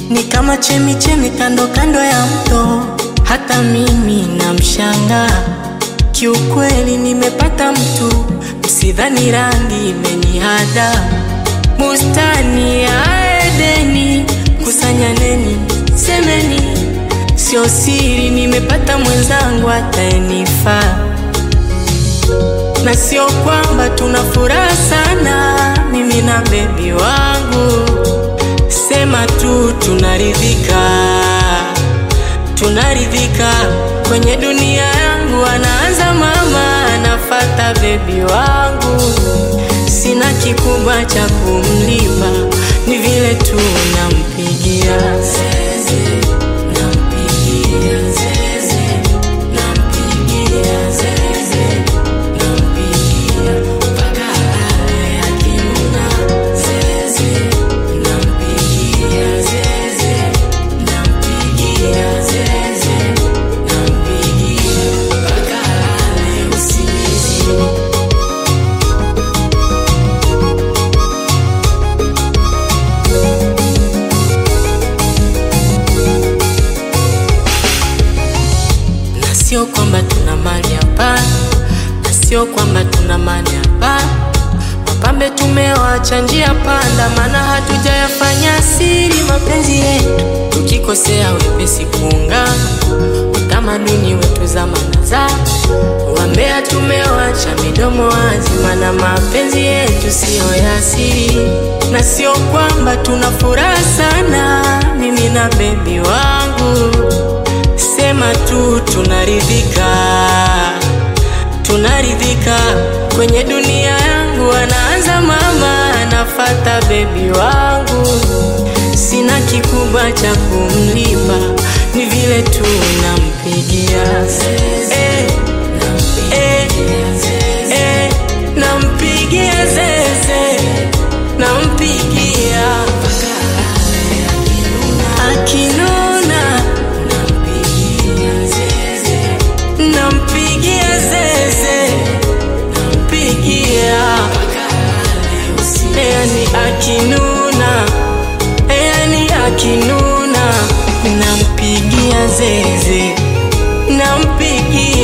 ni kama chemi chemi kando kando ya mto, hata mimi namshanga. Kiukweli nimepata mtu, msidhani rangi imenihada. Bustani ya Edeni, kusanyaneni, semeni, sio siri, nimepata mwenzangu ataenifaa na sio kwamba tuna furaha sana, mimi na bebi wangu, sema tu tunaridhika, tunaridhika kwenye dunia yangu. Anaanza mama, anafata bebi wangu, sina kikubwa cha kumlipa, ni vile tu nampigia zeze, nampigia zeze, nampigia zeze nampigia mpaka ale akinuna zeze, nampigia zeze, nampigia zeze, nampigia mpaka ale usingizini. na sio kwamba tuna mali hapa, na sio kwamba tuna mali hapa. Wapambe tumewacha njia panda, maana hatujayafanya siri mapenzi yetu, tukikosea wepesi kuungana, utamaduni wetu zamana za wambea tumewacha midomo wazi, maana mapenzi yetu siyo ya siri, na sio kwamba tuna furaha sana, mimi na bebi wangu sema tu tunaridhika, tunaridhika kwenye dunia yangu. Anaanza mama, anafata bebi wangu, sina kikubwa cha kumlipa, ni vile tu nampigia eh, eh, eh, nampigia zeze, nampigia akinuna nampigia zeze, nampigia yani akinuna, yani akinuna, nampigia zeze, nampigia